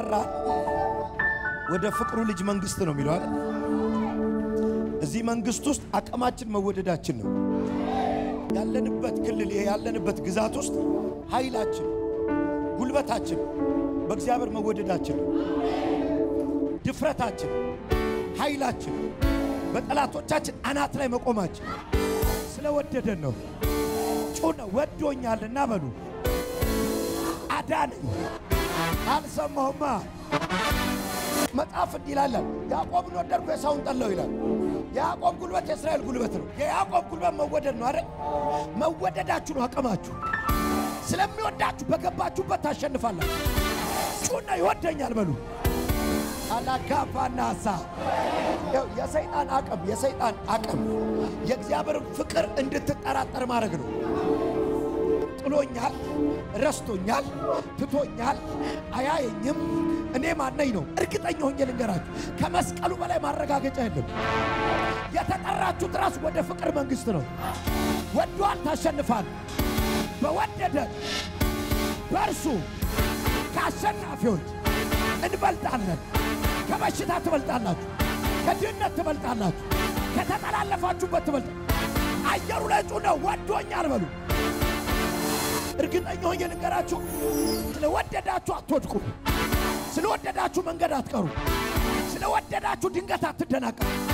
የጠራን ወደ ፍቅሩ ልጅ መንግስት ነው የሚለው አይደል? እዚህ መንግስት ውስጥ አቅማችን መወደዳችን ነው። ያለንበት ክልል ይሄ ያለንበት ግዛት ውስጥ ኃይላችን፣ ጉልበታችን በእግዚአብሔር መወደዳችን፣ ድፍረታችን፣ ኃይላችን በጠላቶቻችን አናት ላይ መቆማችን ስለወደደን ነው። ጩነ ወዶኛልና በሉ አዳነኝ። አልሰማሁማ መጽሐፍ እንዲህ ይላል፣ ያዕቆብን ወደድኩ ኤሳውን ጠላሁ ይላል። የያዕቆብ ጉልበት የእስራኤል ጉልበት ነው። የያዕቆብ ጉልበት መወደድ ነው አይደል? መወደዳችሁ ነው አቅማችሁ። ስለሚወዳችሁ በገባችሁበት ታሸንፋላችሁ። ጩና ይወደኛል በሉ አላጋባና ሳ የሰይጣን አቅም የሰይጣን አቅም የእግዚአብሔርን ፍቅር እንድትጠራጠር ማድረግ ነው። ጥሎኛል፣ ረስቶኛል፣ ትቶኛል፣ አያየኝም፣ እኔ ማነኝ ነው። እርግጠኛ ሆኜ ልንገራችሁ፣ ከመስቀሉ በላይ ማረጋገጫ የለም። የተጠራችሁት ራስ ወደ ፍቅር መንግሥት ነው። ወዷል፣ ታሸንፋል። በወደደ በእርሱ ከአሸናፊዎች እንበልጣለን። ከበሽታ ትበልጣላችሁ፣ ከድህነት ትበልጣላችሁ፣ ከተጠላለፋችሁበት ትበልጣ አየሩ ላይ ጩነ ወዶኛል በሉ። እርግጠኛ ሆኜ ልንገራችሁ፣ ስለወደዳችሁ አትወድቁም። ስለወደዳችሁ መንገድ አትቀሩ። ስለወደዳችሁ ድንገት አትደናቀሩ።